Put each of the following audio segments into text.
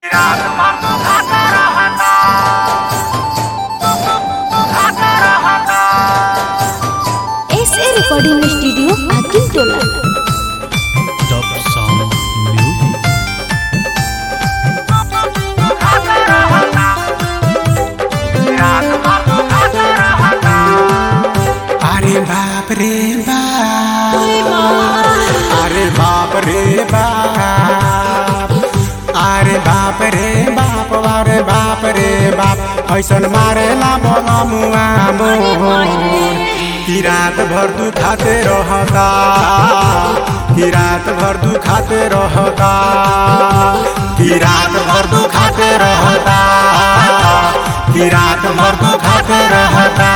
S A recording studio Akil Tola Top Sound Music. अरे बाप रे बाप अरे बाप रे बाप अरे बाप रे बाप अरे बाप रे बाप ऐसन मारेला बोला मुआ मोर कि रात भर तू खाते रहता कि रात भर तू खाते रहता कि रात भर तू खाते रहता कि रात भर तू खाते रहता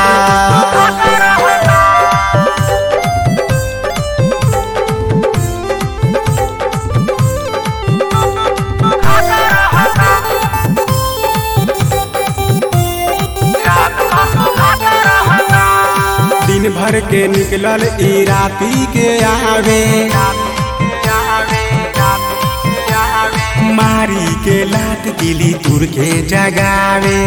दिन भर के निकलल ई राती के आवे मारी के लात गिली तुर के जगावे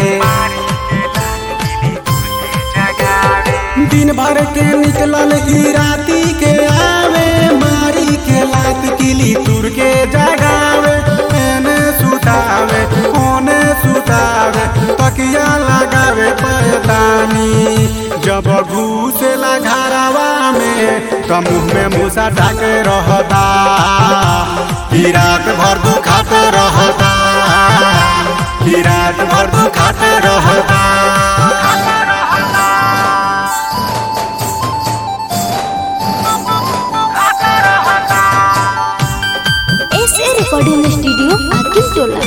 दिन भर के निकलल ई राती के आवे मारी के लात गिली तुर के जगावे एने सुतावे ओने सुतावे तकिया लगावे पैतानी जब घुसेला घरवा में तो मुंह में मूसा ढाके रहता कि रात भर तू खाते रहता कि रात भर तू खाते रहता S A recording studio Akil Tola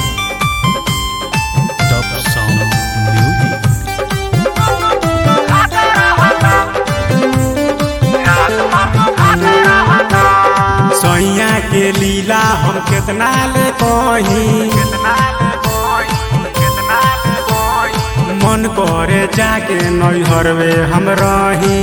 Top Sound Music. सैया के लीला हम कितना ले कही मन करे जाके नैहरवे हम रही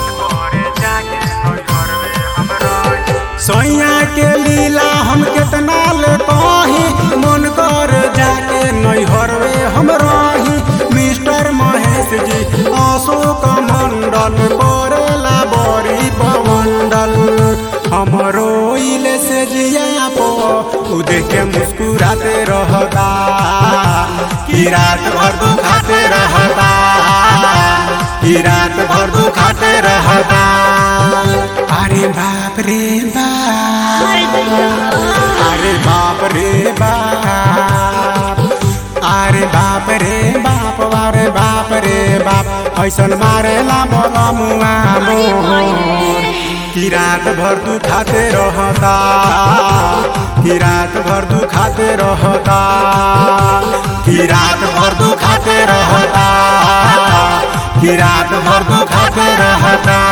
सैया के लीला हम कितना ले कही मन कर जाके नैहरवे हम रही मिस्टर महेश जी अशोक मंडल करेला बड़ी पमंडल हमरो इले से जिया पो उ देख के मुस्कुराते रहता कि रात भर तू खाते रहता कि रात भर तू खाते रहता अरे बाप रे बाप अरे बाप रे बाप अरे बाप रे बाप अरे बाप रे बाप ऐसन मारेला बोला मुआ मोर कि रात भर तू खाते रहता कि रात भर तू खाते रहता कि रात भर तू खाते रहता कि रात भर तू खाते रहता